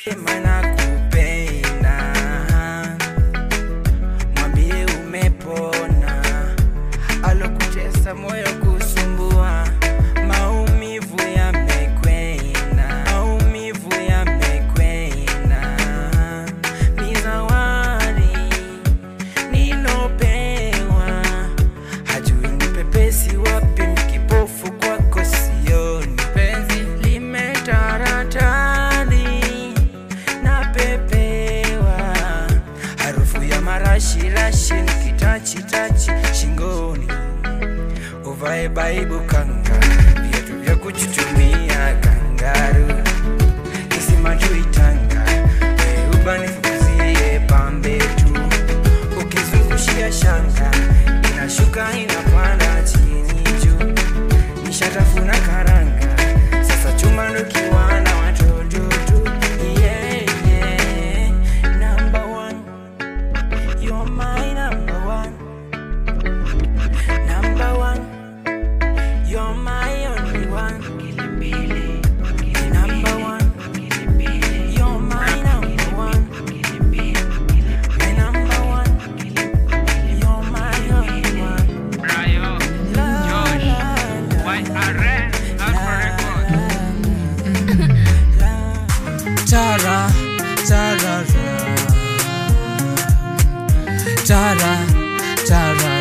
sema nakupenda, mwambie umepona, alokutesa moyo kusumbua, maumivu yamekwenda, maumivu yamekwenda, ni zawadi nilopewa, hajui ni pepesi wapi, mkipofu kwako sioni, penzi limetaratani napepewa, harufu ya marashi-rashi nikitachi-tachi shingoni, uvae baibu kanga, viatu vya kuchuchumia kangaru, kisima juu Tanga, weuba nifukuzie pambe tu, ukizungushia shanga inashuka inapanda chini juu, nishatafuna karanga, sasa chuma ndo kiwana watoto tu. Yeah, yeah. Number one, you're my number one. Number one, you're my only one. Number one, you're my number one. My number one, you're my only one. Brayo, La, Josh, la, la, YRN, Alpha Records. Tara, tara, tara, tara,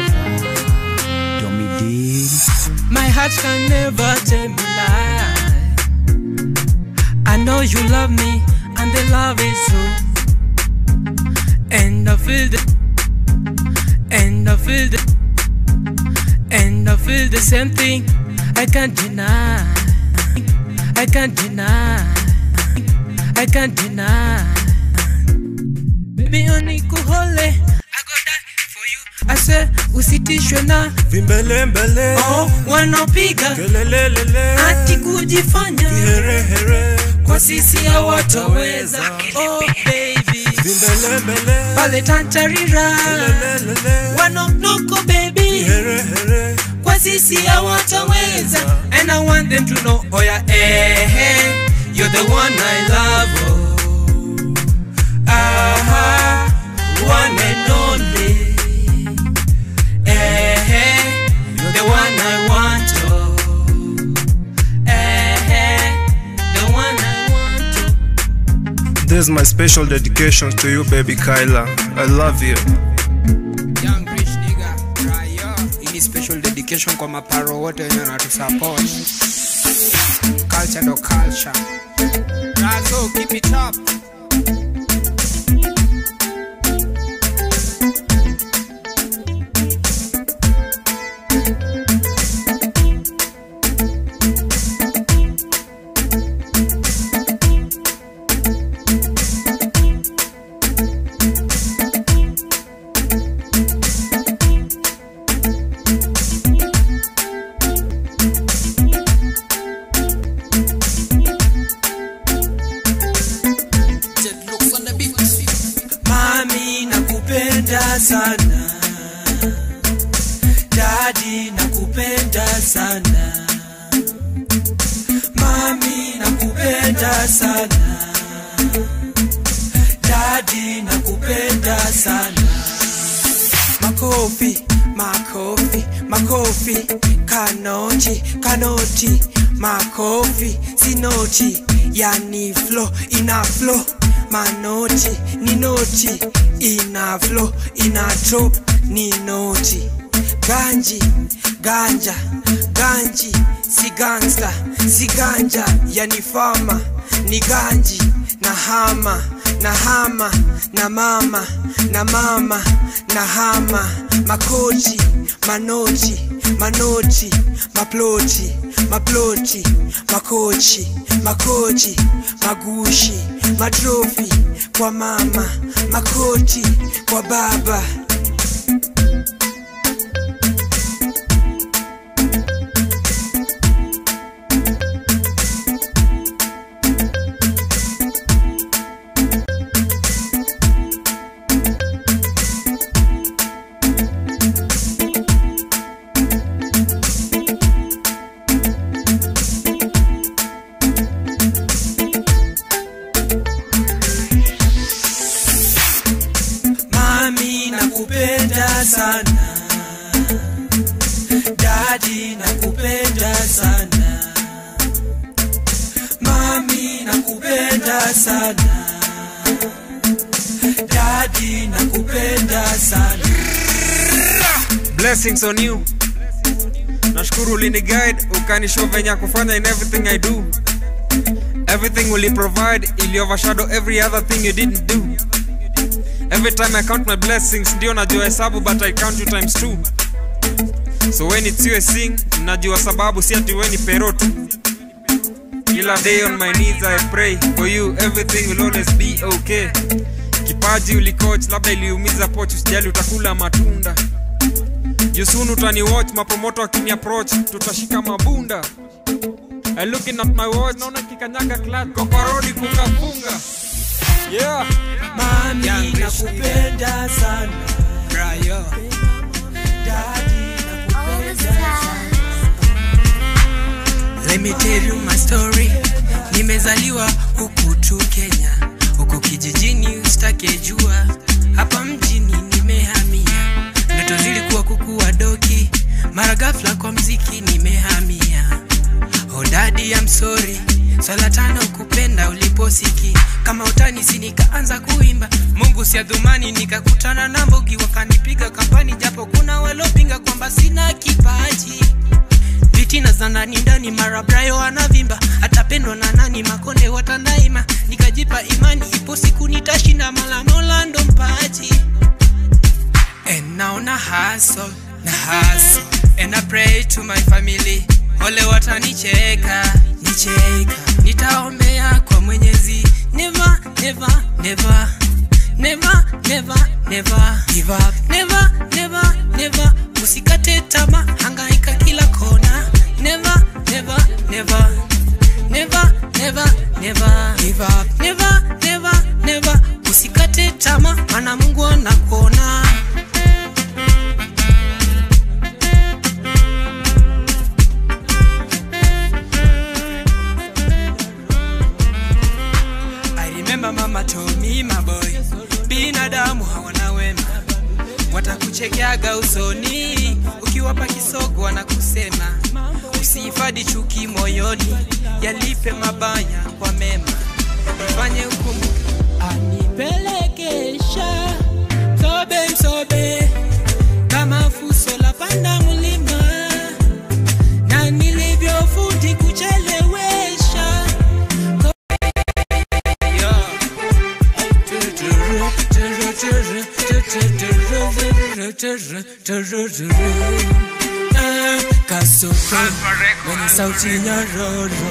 My heart can never tell me lie. I know you love me, and the love is true. And I feel the, and I feel the, and I feel the same thing. I can't deny. I can't deny. I can't deny. Baby, onikuhole. I go die for you. I say usitishwe na vimbelembele oh, wanapiga kelelelele ati kujifanya herehere kwa sisi hawataweza. Oh baby, vimbelembele pale tantarira kelelelele wanonoko baby, herehere kwa sisi hawataweza. And I want them to know, oh yeah, eh, eh, you're the one I love. Oh. Aha, one and only. Eh, eh, you're the one I want. Oh. Eh, eh, the one I want. Oh. This is my special dedication to you baby Kyla I love you Young rich nigga, Raya. Hii ni special dedication kwa maparo wote wenye wanatusupport. Culture ndo culture. Razo, keep it up. Mami nakupenda sana. Daddy nakupenda sana. Mami nakupenda sana. Daddy nakupenda sana. Makofi, makofi, makofi, kanoti, kanoti, makofi, sinoti, yani flow, ina flow, manoti, ni noti, ina flow, ina drop, ni noti, ganji, ganja, ganji, si gangsta, si ganja, yani fama, ni ganji, na hama, na hama, na mama, na mama, na hama, makochi, manoti, manoti, maploti, maploti, makochi, makochi, magushi, matrofi, kwa mama, makoti, kwa baba. sana dadi nakupenda sana mami nakupenda sana dadi nakupenda sana blessings on you nashukuru ulini guide ukanishow venye ya kufanya in everything i do everything uli provide ili overshadow every other thing you didn't do every time i count my blessings ndio najua hesabu but i count you times two so when it's you I sing najua sababu si ati weni pero tu kila day on my knees i pray for you everything will always be okay kipaji ulicoach labda iliumiza poch usijali utakula matunda jusunu utani watch mapromoto akini approach tutashika mabunda I looking at my watch naona kikanyaga clutch kokorodi kukafunga yeah mami Young rich nakupenda sana Brayo. dadi nakupenda sana Let me tell you my story. Nimezaliwa huku tu Kenya, huku kijijini usitake jua, hapa mjini nimehamia. Ndoto zilikuwa kukuwa doki, mara ghafla kwa mziki nimehamia. Oh daddy I'm sorry, swala tano kupenda uliposiki kama utanisi nikaanza kuimba Mungu si adhumani, nikakutana na Mbogi wakanipiga kampani, japo kuna walopinga kwamba sina kipaji fitina za ndani ndani, mara Brayo anavimba, atapendwa na nani? Makonde watandaima, nikajipa imani, ipo siku nitashinda, mala Mola ndo mpaji. And now na hustle, na hustle, and I pray to my family, ole watanicheka, nicheka, nitaombea kwa Mwenyezi, never, never, never Never, never, never give up. Never, never, never. Usikate tamaa, hangaika kila kona. Never, never, never. Never, never, never give up. Never, never, never. Usikate tamaa, maana Mungu anakuona. I remember mama told me my boy, binadamu hawana wema, watakuchekeaga usoni ukiwapa kisogo, wanakusema usihifadhi chuki moyoni, yalipe mabaya kwa mema, ifanye hukumu anipelekesha sobe msobe kama fuso la panda mlima na nilivyofundi kuchelewesha kasoko mwenye sauti nyororo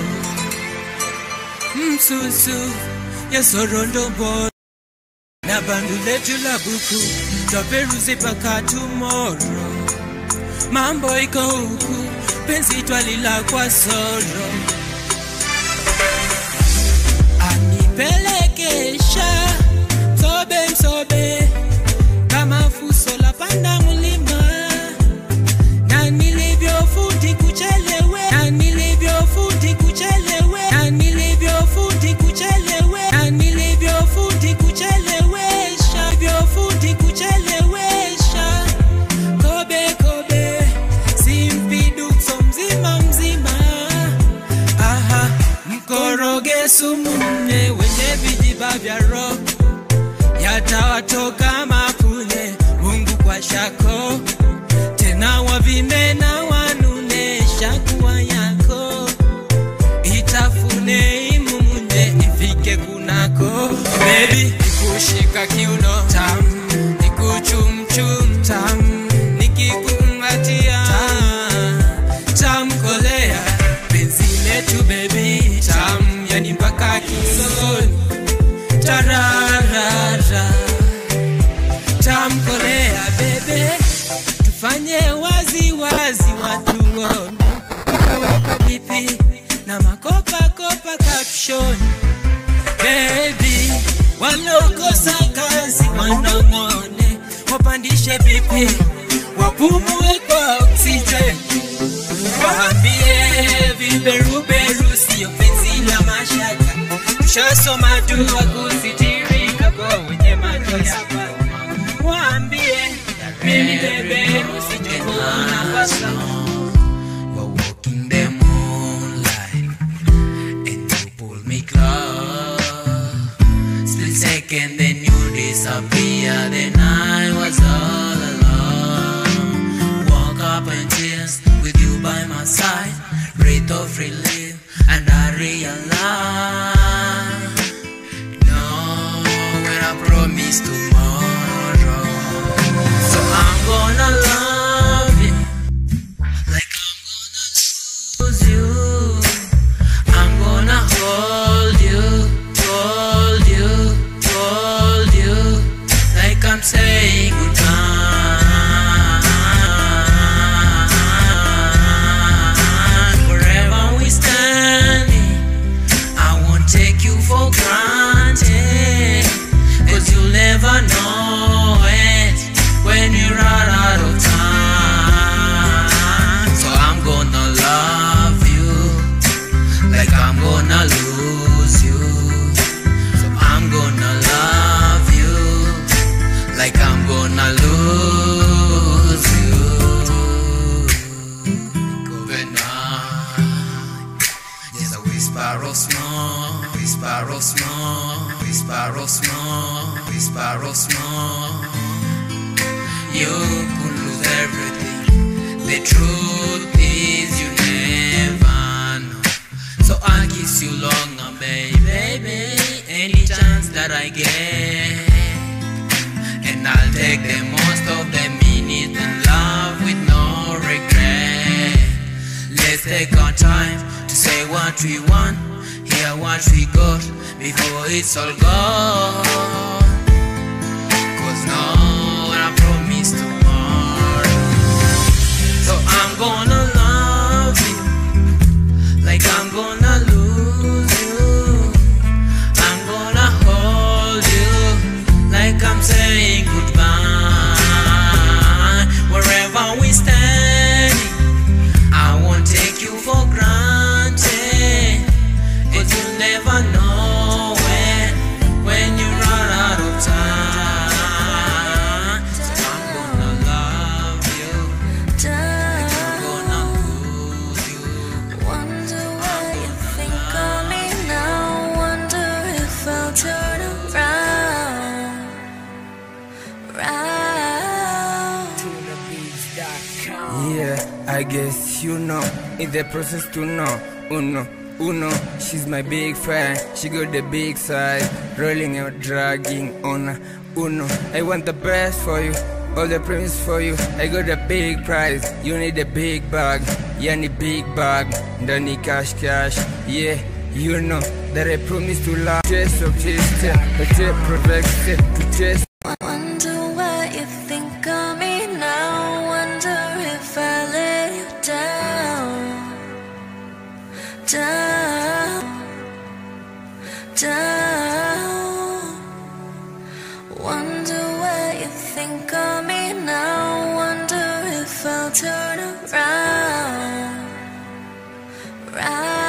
msusu yesorondomboro na bandu letu la buku twaperuzi paka tumoro mambo iko huku penzi twalila kwa soro anipelekesha msobe msobe kama fuso la panda mlima na nilivyofundi kuchelewe na nilivyofundi kuchelewe na nilivyofundi kuchelewe na nilivyofundi kuchelewesha nilivyofundi kuchelewesha kobe kobe simpidukso mzima mzima aha mkoroge sumu mne wenye vijiba vya roho yatawatoka mapune mungu kwa shako tena wavime na wanunesha kuwa yako itafune imumunye ifike kunako bebi nikushika kiuno tam nikuchumchum tam nikikumbatia tamkolea penzi letu bebi tam yani mpaka kisogoni tararara tamkolea bebe tufanye wazi wazi watu waone kaweka pipi na makopa kopa kapshoni bebi wanaokosa kazi wanong'one wapandishe pipi wapumue kwa oksijeni waambie viberuberu sio penzi la mashaka tushasoma dua kusitirika kwa wenye macho ya paka waambie nibebe usijikuna basa We're walking the moonlight and you pull me close. Split second, then you disappear. Then I was all alone. Woke up in tears with you by my side. Breath of relief, and I realize. No, when I promise tomorrow. So I'm gonna love you like I'm gonna lose you. I'm gonna hold you, hold you, hold you, like I'm saying goodbye. Wherever we standing, I won't take you for granted. Cause you'll never know it when you run out of time. So I'm gonna love you like I'm gonna lose you. So I'm gonna love you like I'm gonna lose you. Good night. There's a whisper of smoke, whisper of smoke, whisper of smoke, whisper of smoke. You could lose everything. The truth is you never know. So I'll kiss you longer, baby, baby. Any chance that I get. And I'll take the most of the minutes and love with no regret. Let's take our time to say what we want, hear what we got before it's all gone. Cause no one I promise tomorrow. So I'm gonna love you like I'm gonna lose you. I'm gonna hold you like I'm saying goodbye. Wherever we standing, I won't take you for granted. Cause you'll never know when, when you run out of time. So I'm gonna love you. I'm gonna lose you. Wonder why you think of me now. Wonder if I'll turn around, round. Yeah, I guess you know. In the process to know. Uno, uno, she's my big fan. She got the big side. Rolling out, dragging on. Uno, I want the best for you. All the promise for you. I got a big prize. You need a big bag. Yani big bag. Ndani cash cash. Yeah. You know that I promise to love. Chase of chase, chase, protect, to chase. Wonder why you think of me now. Wonder if I let you down, down, down. Wonder why you think of me now. Wonder if I'll turn around, round.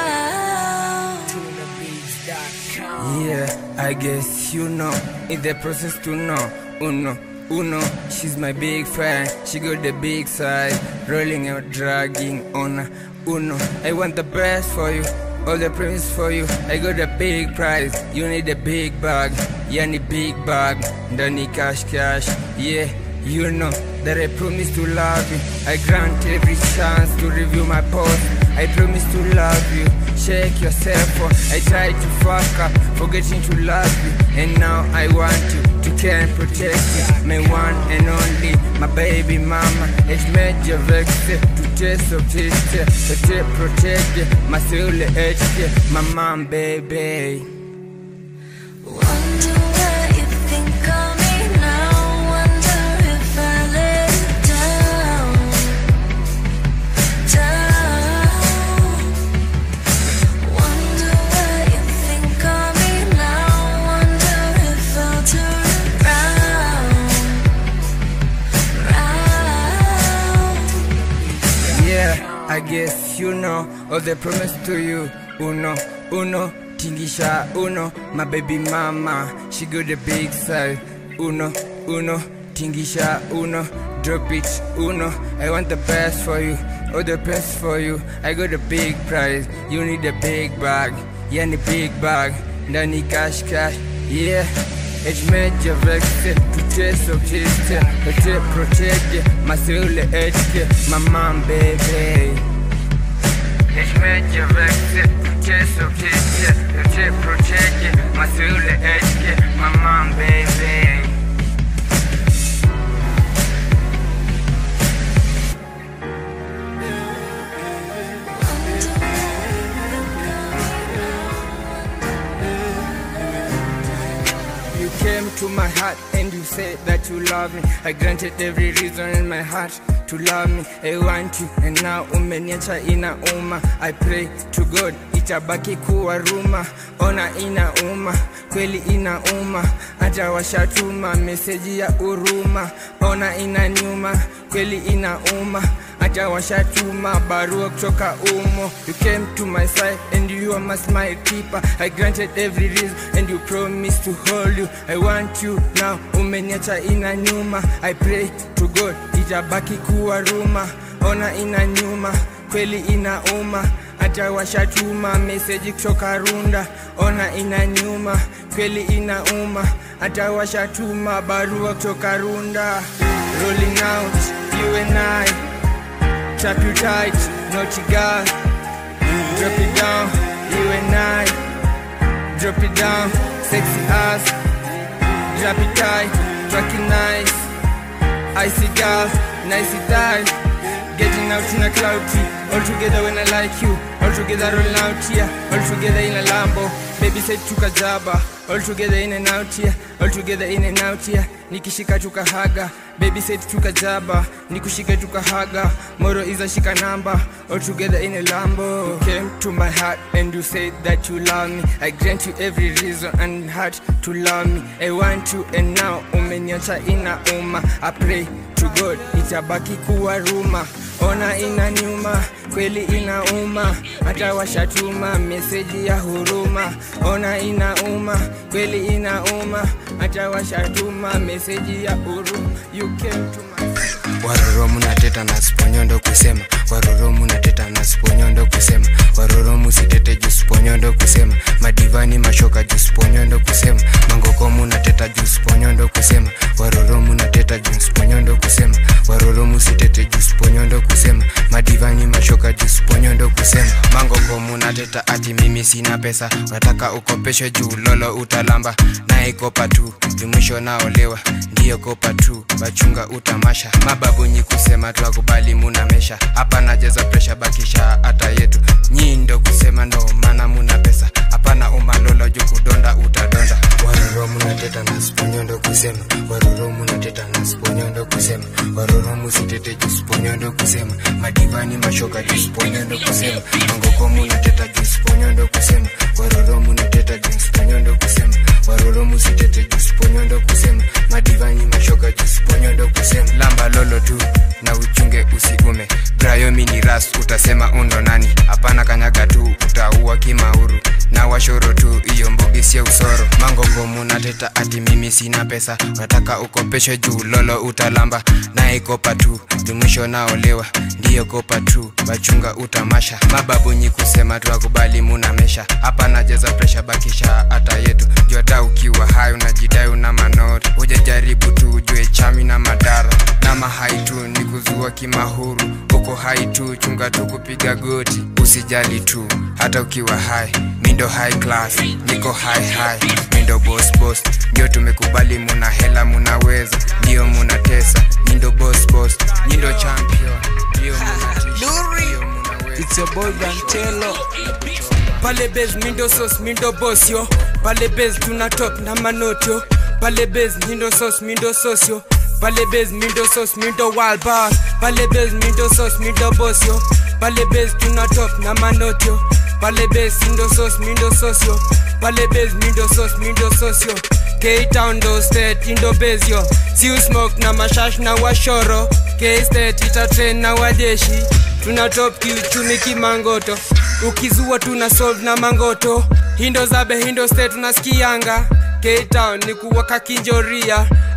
Yeah, I guess you know. In the process to know. Uno, uno, she's my big fan. She got the big side. Rolling out, dragging on. Uno, I want the best for you. All the promise for you. I got a big prize. You need a big bag. Yani big bag. Ndani cash cash. Yeah. You know that I promise to love you. I grant every chance to review my post. I promise to love you. Check yourself out. I tried to fuck up, forgetting to love you. And now I want you to care and protect you. My one and only, my baby mama. It's major vex to taste of taste. To protect my soul, HK, my mom, baby. Wonder why you think of me now. Wonder if I let you down, down. Wonder why you think of me now. Wonder if I'll turn around, round. Yeah, I guess you know all the promise to you. Uno, uno, tingisha uno, my baby mama. She got the big side. Uno, uno, tingisha uno, drop it, uno. I want the best for you, all the best for you. I got a big prize, you need a big bag, yani big bag, ndani cash cash, yeah. Ejmeja vexe, tuteso tiste, ete protege, maseule etke, mamam baby. Ejmeja vexe, tuteso tiste, ete protege, maseule etke, mamam baby. You came to my heart and you said that you love me. I granted every reason in my heart to love me. I want you and now umeniacha inauma. I pray to God itabaki kuwa ruma. Ona inauma, kweli inauma. Hata washatuma meseji ya huruma. Ona inaniuma, kweli inauma. Hata washatuma barua kutoka umo. You came to my side and you are my smile keeper. I granted every reason and you promised to hold you. I want you now, umeniacha ina nyuma. I pray to God itabaki kuwa ruma. Ona ina nyuma, kweli inauma. Hata washatuma meseji kutoka Runda. Ona ina nyuma, kweli inauma. Hata washatuma barua kutoka Runda. Rolling out, you and I. Trap you tight, naughty girl. Drop it down, you and I. Drop it down, sexy ass. Drop it tight, track it nice. Icy girl, nicey thighs. Getting out in a cloudy. All together when I like you. All together rolling out here. All together in a Lambo. Baby said tukajaba. All together in and out here. All together in and out here. Nikishika tukahaga. Baby said tukajaba. Nikushika tukahaga. Moro is a shika number. All together in a Lambo. You came to my heart and you said that you love me. I grant you every reason and heart to love me. I want you and now umeniacha ina uma. I pray to God itabaki kuwa ruma. Ona ina nyuma, kweli inauma, hata washatuma meseji ya huruma. Ona inauma, kweli inauma, hata washatuma meseji ya huruma. You came to my waroro munateta na siponyondo kusema waroro munateta na siponyondo kusema waroro musitete juu siponyondo kusema madivani mashoka juu siponyondo kusema mangoko munateta juu siponyondo kusema waroro munateta juu siponyondo kusema waroro musitete juu siponyondo kusema madivani mashoka juu siponyondo kusema mangoko munateta ati mimi sina pesa wataka ukopeshe juu lolo utalamba naye kopa tu jumwisho naolewa ndiyo kopa tu wachunga utamasha mababunyi kusema twakubali muna mesha hapa najeza presha bakisha hata yetu nyii ndo kusema ndo maana muna pesa hapana umalolo juu kudonda utadonda waroro munateta na siponyondo kusema waroro munateta na siponyondo kusema waroro musitete juu siponyondo kusema madivani mashoka juu siponyondo kusema mangoko munateta juu siponyondo kusema waroro munateta juu siponyondo kusema waroro musitete juu siponyondo kusema madivani mashoka juu siponyondo kusema lamba lolo tu na uchunge usigume brayomi ni ras utasema undo nani hapana kanyaga tu utaua kimauru na washoro tu iyo mbogi sio usoro mangongo munateta ati mimi sina pesa unataka ukopeshe juu lolo utalamba naye kopa tu jumwisho naolewa ndiyo kopa tu wachunga utamasha mababunyi kusema twakubali muna mesha hapa najeza presha bakisha hata yetu jota ukiwa hai unajidai una manori hujajaribu tu ujue chami na madara na mahai tu ni kuzua kimahuru uko hai tu chunga tu kupiga goti usijali tu hata ukiwa hai mindo high class niko high high mindo boss boss ndio tumekubali muna hela munaweza ndio munatesa mindo boss boss nyindo champion ndio munatisha ndio munaweza It's your boy Brantelo. Pale base mindo sauce mindo boss yo. Pale base tuna top na manot yo. Pale base mindo sauce mindo sauce yo. Pale base mindo sauce mindo wild boss. Pale base mindo sauce mindo boss yo. Pale base tuna top na manot yo. Pale base mindo sauce mindo sauce yo. Pale base mindo sauce mindo sauce yo. K-Town do state indo base yo. Si you smoke na mashash na washoro. K-State ita train na wadeshi tuna top kiuchumi kimangoto ukizua tuna solve na mangoto hindo zabe hindo state tunasikianga K-Town ni kuwaka kinjoria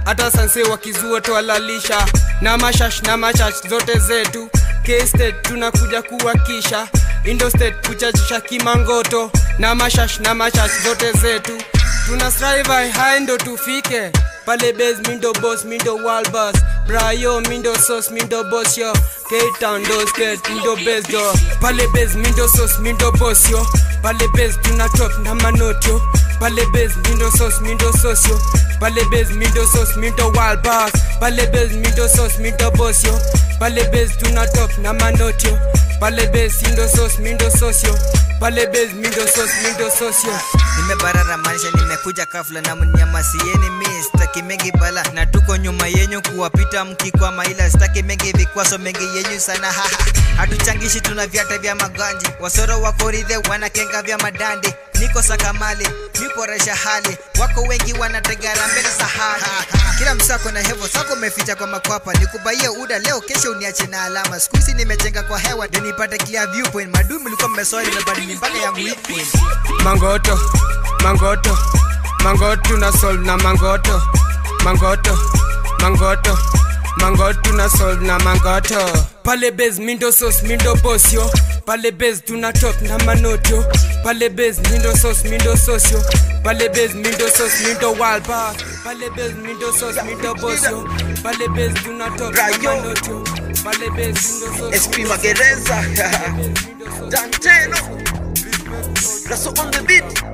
hata sanse wakizua twalalisha na mashash na mashash zote zetu kstate tunakuja kuwakisha indostate kuchachisha kimangoto na mashash na mashash zote zetu tuna strive high ndo tufike pale base mindo boss mindo walbus brayo mindo sauce mindo boss yo k-town do skate mindo base yo pale base mindo sauce mindo boss yo pale base tuna top na manotyo pale base mindo sauce mindo sauce yo pale base mindo sauce mindo walbus pale base mindo sauce mindo boss yo pale base tuna top na manotyo pale base mindo sauce mindo sauce yo pale base mindo sauce mindo sauce yo nimebarara manisha nimekuja kafla na mnyamasieni mi staki mengi bala na tuko nyuma yenyu kuwapita mkikwama ila staki mengi vikwaso mengi yenyu sana haha hatuchangishi tuna vyata vya maganji wasoro wakoridhe wanakenga vya madandi niko sakamali miporesha hali wako wengi wanategara mbele sahani kila msako na hevo sako umeficha kwa makwapa nikubaie uda leo kesho uniache na alama skuisi nimejenga kwa hewa ndio nipate clear viewpoint madui mlikuwa mmesoi nimebadili mpaka yangu weak point mangoto mangoto mangoto na solve na mangoto mangoto mangoto mangoto na solve na mangoto pale base mindo sauce mindo boss yo pale base tuna top na manotyo pale base mindo sauce mindo sauce yo pale base mindo sauce mindo walba pale base mindo sauce mindo boss yo pale base tuna top na manotyo pale base mindo sauce SP Magereza Danteno Raso on the beat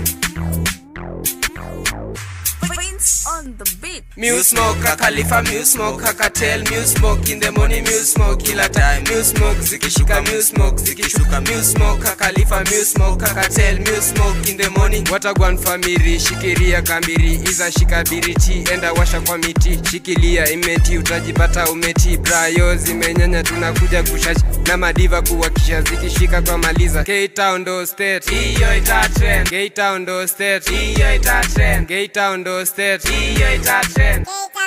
Prince on the beat. Muse smoke, a Khalifa, Muse smoke, a cartel, Muse smoke in the morning, Muse smoke kila time, Muse smoke, zikishika, Muse smoke, zikishuka, Muse smoke, a Khalifa, Muse smoke, a cartel, Muse smoke in the morning. Watagwan family, shikiria kambiri, iza shika biriti, enda washa kwa miti, shikilia imeti, utajipata umeti, brayo zimenyanya, tunakuja kushashi na madiva kuwakisha, zikishika kwa maliza, K-Town ndo state, hiyo ita trend, K-Town ndo state, hiyo ita trend, K-Town ndo state, hiyo ita trend,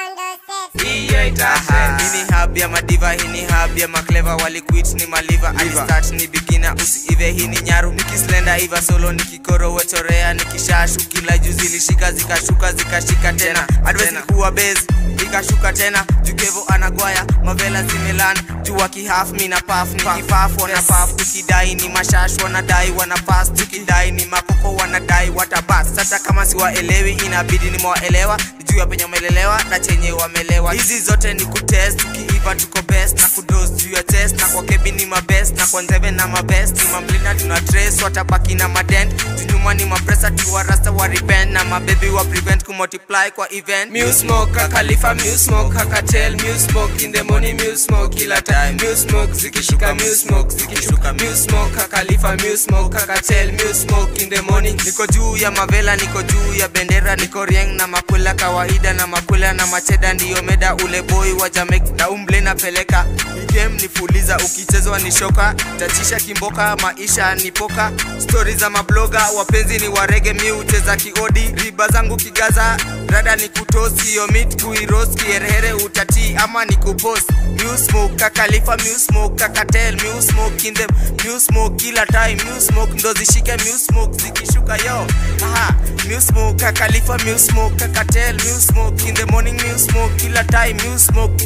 hiyo ita trend. hii ni hub ya madiva hii ni hub ya makleva waliquit ni maliva alistart ni bikina usiive hii ni nyaru nikislenda iva solo nikikoro wechorea nikishashu kila juu zilishika zikashuka zikashika tena advice kuwa base ikashuka tena jukevo anagwaya mavela zimelan jua kihaf mina paf nikipaf wana paf tukidai ni mashash wanadai wana pas tukidai ni makoko wanadai watabas sasa kama siwaelewi inabidi nimewaelewa juu ya penye umelelewa na chenye wamelewa hizi zote ni kutest tukiiva tuko best na kudos juu ya test na kwa kebi ni mabest na kwa nzeve na mabest ni mamlina tuna trace watabaki na madent tunyuma ni mapresa tuwarasta wa repent na mabebi wa prevent kumultiply kwa event Muse smoke, a Khalifa, Muse smoke, a cartel, Muse smoke in the morning, Muse smoke kila time, Muse smoke, zikishuka, Muse smoke, zikishuka, Muse smoke, a Khalifa, Muse smoke, a cartel, Muse smoke in the morning. niko juu ya mavela niko juu ya bendera niko rieng na makwela kawaida na makwela na macheda ndiyo meda ule boy wa jamek na umble napeleka Hii game ni fuliza ukichezwa ni shoka tatisha kimboka maisha ni poka stori za mabloga wapenzi ni warege mi ucheza kiodi riba zangu kigaza rada ni kutosi yo mit kuiros kierhere utati ama ni kupost New smoke kakalifa New smoke kakatel New smoke in them New smoke kila time New smoke ndo zishike New smoke zikishuka yo aha New smoke kakalifa New smoke kakatel New smoke in the morning New smoke kila time New smoke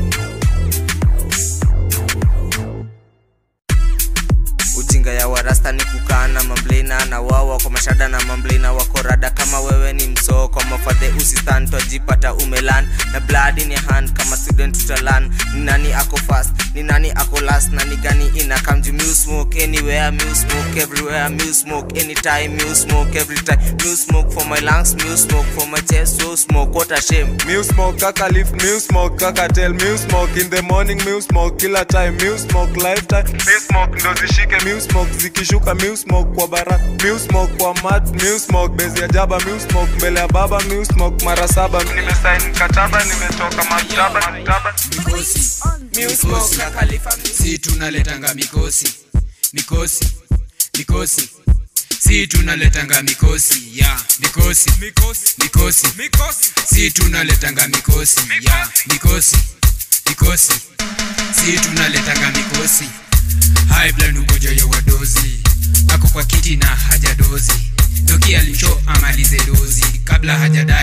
ujinga ya warasta ni kukaa na mamblina na wao wako mashada na mamblina wako rada kama wewe ni msoko mafadhe usistan twajipata umelan na blood in your hand kama student tutalan ni nani ako fast ni nani ako last na ni gani ina kamju mu smoke anywhere mu smoke everywhere mu smoke anytime mu smoke every time mu smoke for my lungs mu smoke for my chest so smoke what a shame Mew smoke, kaka leaf, mew smoke, kaka tell, mew smoke in the morning, mew smoke kila time, mew smoke lifetime, mew smoke ndo zishike, mew smoke zikishuka, mew smoke kwa baraka, mew smoke kwa mat, mew smoke bezi ya jaba, mew smoke mbele ya baba, mew smoke mara saba, nimesign mkataba, nimetoka maktaba, maktaba. mikosi mikosi si tunaletanga mikosi mikosi mikosi si tunaletanga mikosi ya mikosi mikosi si tunaletanga mikosi ya mikosi mikosi si tunaletanga mikosi high blood ugonjwa ya wadozi ako kwa kiti na hajadozi doki alisho amalize dozi kabla hajadai ama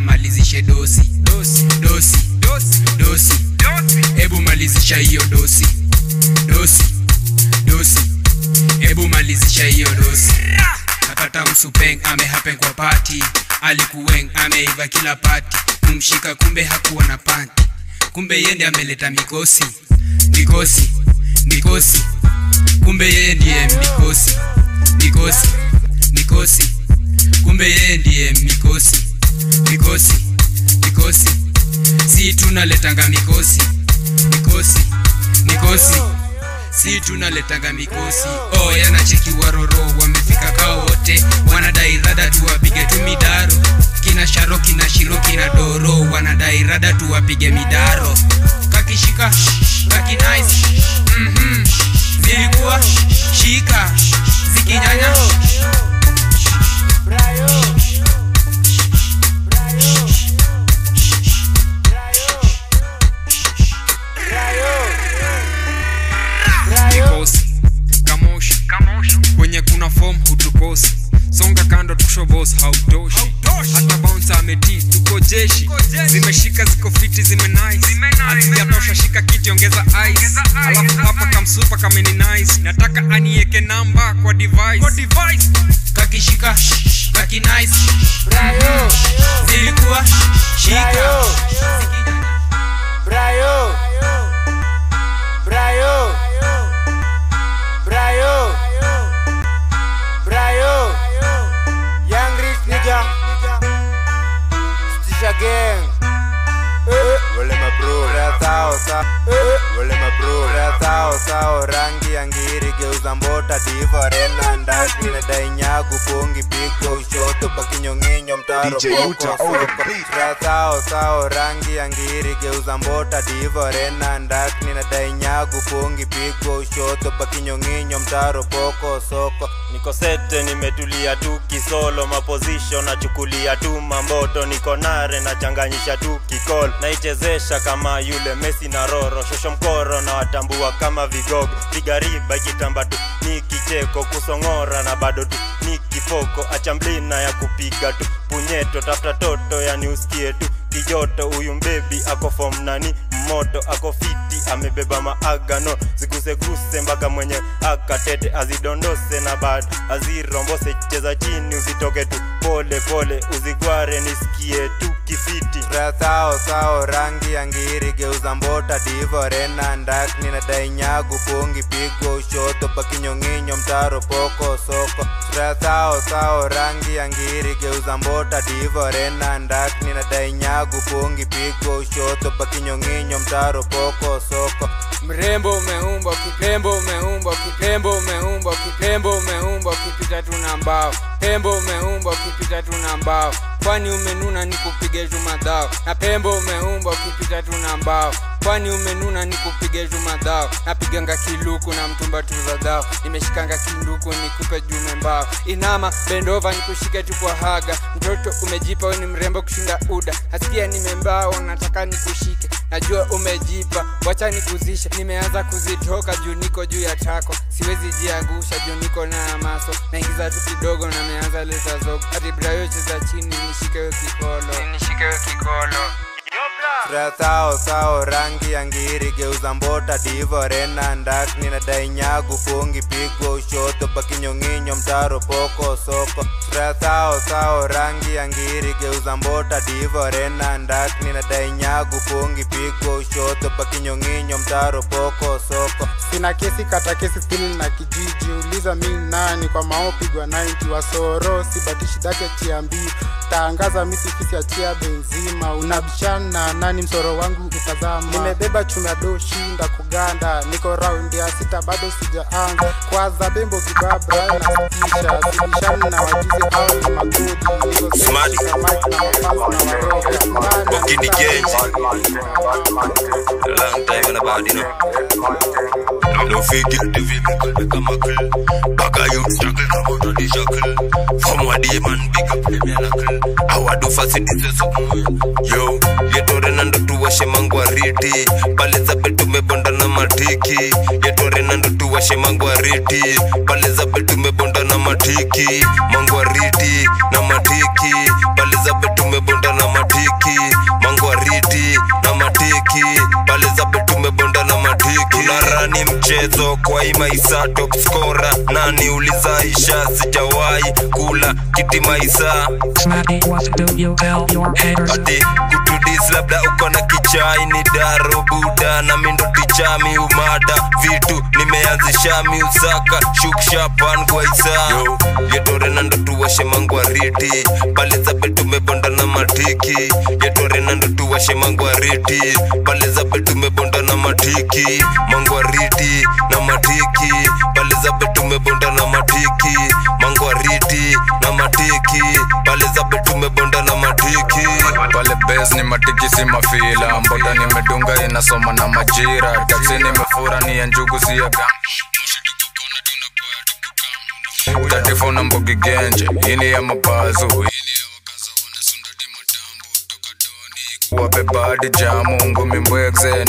amalizishe dosi dosi dosi dosi dosi hebu malizisha hiyo dosi dosi dosi hebu malizisha hiyo dosi nakata msupeng amehapen kwa pati alikuweng ameiva kila pati kumshika kumbe hakuwa na panti kumbe yende ameleta mikosi mikosi mikosi kumbe yeye ndiye mikosi mikosi mikosi kumbe yeye ndiye mikosi mikosi mikosi si tunaletanga mikosi mikosi mikosi si tunaletanga mikosi oh yanacheki waroro wamefika kao wote wanadai rada tuwapige tu midaro kina sharo kina shiro kina doro wanadai rada tuwapige midaro kakishika kakinice mm-hmm. zilikuwa shika zikinyanya mikosi kamoshi kwenye kuna fom hutukosi songa kando tushobos hautoshi hata bounce ameti tuko jeshi zimeshika ziko fiti zime nice hazijatosha shika kiti ongeza ice alafu hapa kamsupa kameni nice nataka anieke namba kwa device kakishika kakinice mm-hmm. zilikuwa shika Brayo Brayo Brayo Brayo Young Rich nigga Stisha gang Wale mabro Ratao sa Wale mabro Ratao sao rangi ya ngiri geuza mbota diva rena ndaki na dainyagu pungi pigo ushoto bakinyonginyo mtaro DJ poko Uta on the soko beat. Ratao sao rangi ya ngiri geuza mbota diva rena ndaki na dainyagu pungi pigo ushoto bakinyonginyo mtaro poko soko niko sete nimetulia tu kisolo maposition nachukulia tu mamboto niko nare nachanganyisha tu kikol naichezesha kama yule mesi na roro shosho mkoro na watambua kama vigogo piga riba ikitamba tu ni kicheko kusong'ora na bado tu ni kifoko achamblina ya kupiga tu punyeto tafuta toto yani usikie tu kijoto huyu mbebi ako fom nani moto ako fiti amebeba maagano ziguseguse mpaka mwenye akatete azidondose na bad azirombose cheza chini usitoke tu pole pole uzigware nisikie tu kifiti Ratao sao rangi ya ngiri geuza mbota divo rena ndakni na dainyagu pungi pigo ushoto bakinyonginyo mtaro poko soko Ratao sao rangi ya ngiri geuza mbota divo rena ndakni na dainyagu pungi pigo ushoto bakinyonginyo mtaro poko soko mrembo umeumbwa kipembo umeumbwa kipembo umeumbwa kipembo umeumbwa ukipita tu na mbao pembo umeumbwa ukipita tu na mbao kwani umenuna ni kupige tu madhao na pembo umeumbwa ukipita tu na mbao kwani umenuna ni kupige tu madhao napiganga kiluku na mtumba tu za dhao nimeshikanga kinduku nikupe jume mbao inama bendova nikushike tu kwa haga mtoto umejipa we ni mrembo kushinda uda hasikia nimembao nataka nikushike najua umejipa wacha nikuzishe nimeanza kuzitoka juu niko juu ya tako siwezi jiangusha juu niko na maso naingiza tu kidogo na meanza leta zogo hadi brayo cheza chini nishikewe kikolo nishikewe kikolo Ratao sao rangi ya ngiri geuza mbota divo rena ndakni na dainyagu pungi pigo ushoto bakinyonginyo mtaro poko soko Ratao sao rangi ya ngiri geuza mbota divo rena ndakni na dainyagu pungi pigo ushoto bakinyonginyo mtaro poko soko sina kesi kata kesi stili na kijiji uliza mi nani kwa maopigwa 90 wasoro sibatishi dake tiambii tangaza misifisi achia benzima unabishana nani msoro wangu utazama nimebeba chuma do shinda kuganda niko raundi ya sita bado sijaanza kwaza bembo kibabra nasitisha sibishani na wajuzi au ni magodi niko Smart. samaki na mafazi na waroga Walking the gangs. A long time and about, you know. Now don't forget the vehicle become a kill. Back a youth struggle, come out of the shackle. From what the man big up the miracle. How I do facilities something. Yo, yetore nando tuwashe mangwariti. Pale za betu mebonda na matiki. Yetore nando tuwashe mangwariti. Pale za betu mebonda na matiki. Mangwariti na matiki. Pale za betu mebonda na matiki. mchezo kwa hii maisa top scorer nani ulizaisha sijawahi kula kiti maisa Smacky, what do you tell your haters? ati kutudis labda uko na kichai ni daro buda na mindo tichami umada vitu nimeanzisha miusaka shukshapan gwaisa yetore nando tuwashe mangwariti pale za betu mebonda na matiki yetore nando tuwashe mangwariti pale za betu mebonda na matiki mangwariti na matiki pale za betu mebonda na matiki mangwariti na matiki pale za betu mebonda na matiki pale bes ni matiki si mafila mbota nimedunga inasoma na majira taksi nimefura ni ya njugu si ya gam tatifuna mbogi genje ini ya mabazu wabebadi jamu ngumi mbwekze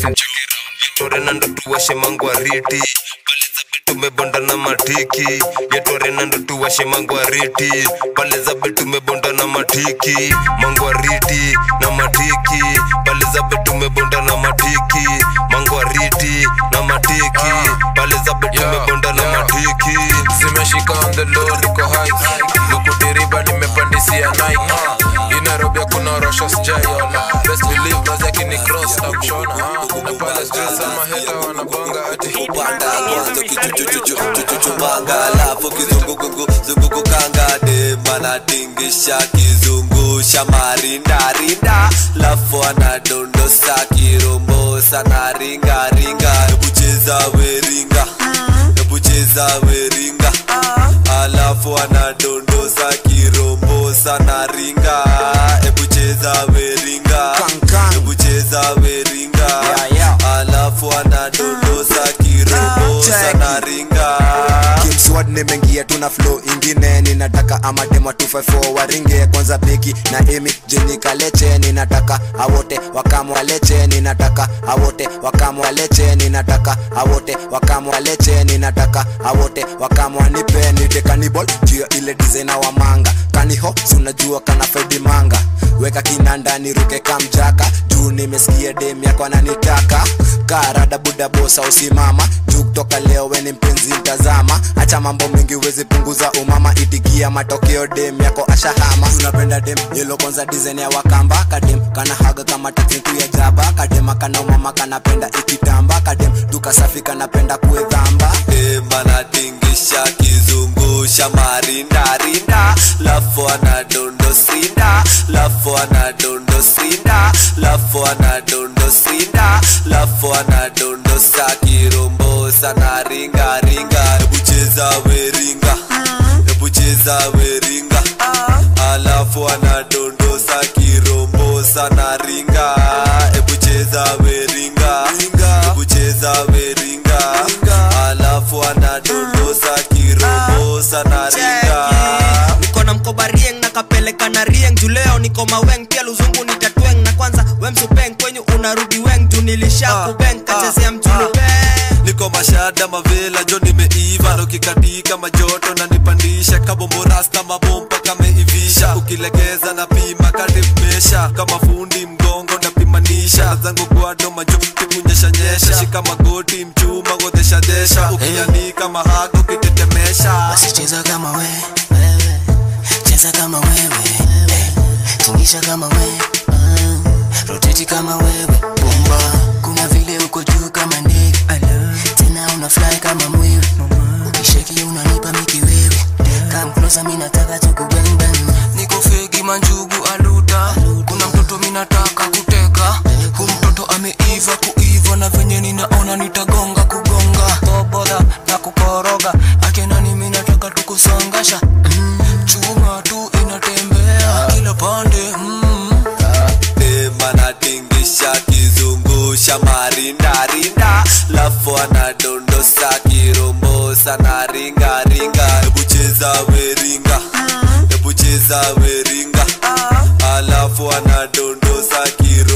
yetore nando tuwashe mangwariti pale za betu mebonda na matiki yetore nando tuwashe mangwariti pale za betu mebonda na matiki mangwariti na matiki pale za betu mebonda na matiki mangwariti na matiki pale za betu mebonda na matiki zimeshika on the low niko high lukudiriba nimepandisia nike inarobi kuna rosho sijaiona best believe mazi akini cross na kushona na pale streets ama heta wanabonga ati upanda mwanzo kichuchuchuchuchuchubanga alafu kizungukungu zungukukanga demanatingisha kizungusha marindarinda lafu anadondosa kirombosa na ringaringa ebucheza weringa ebucheza weringa alafu anadondosa kirombosa na ringa ebucheza weringa ebucheza weringa alafu anadondosa kirombosa na ringa kimswad nimeingia tuna flow ingine ninataka amadema 254 waringe kwanza beki na emi jini kaleche ninataka awote wakamwaleche ninataka awote wakamwaleche ninataka awote wakamwaleche ninataka awote wakamwanipe nite kanibol juu ya ile dizena wa manga kaniho sunajua kana fedi manga weka kinanda niruke kamjaka juu nimesikia dem yako ananitaka karada buda bosa usimama juu kutoka leo weni mpenzi mtazama acha mambo mengi wezi punguza umama itikia matokeo dem yako ashahama unapenda dem yelo kwanza dizen ya wakamba kadem kana haga kama takitu ya jaba kadema kana umama kanapenda ikitamba kadem duka safi kanapenda kuedhamba demanatingisha kizungusha marindarinda lafu anadondosinda lafu anadondosinda lafu anadondosinda lafu anadondosa kirombosa na ringaringa ebucheza weringa ebucheza weringa alafu anadondosa kirombosa na ringa ebucheza weringa ebucheza weringa alafu anadondosa kirombosa na ringa niko na mkoba rieng na kapeleka na rieng juu leo niko maweng pia luzungu nitatweng na kwanza wemsupeng kwenyu unarudi weng juu nilisha kubeng kachezea mjulu niko mashada mavela jo nimeiva nokikatika majoto na nipandisha kabomborasta mabompa kameivisha ukilegeza na pima kadimesha kama fundi mgongo napimanisha zangu gwado majo kikunyeshanyesha shika magoti mchuma godheshadesha ukianika mahago ukitetemesha wasicheza kama we wewe cheza kama wewe eh, tingisha kama we mm, roteti kama wewe bumba kuna vile uko juu kama ndege tena una fly kama mwewe ukisheki unanipa mikiwewe kam closer mi nataka tukubembem niko fegi manjugu aluta kuna mtoto minataka kuteka hu mtoto ameiva kuiva na venye ninaona nitagonga kugonga toboda na kukoroga akenani minataka tukusongasha mm, chuma tu inatembea kila pande mm. demanatingisha kizungusha marindarinda lafu anadondosa kirombosa na ringaringa ebucheza weringa ebucheza weringa alafu anadondosa kiro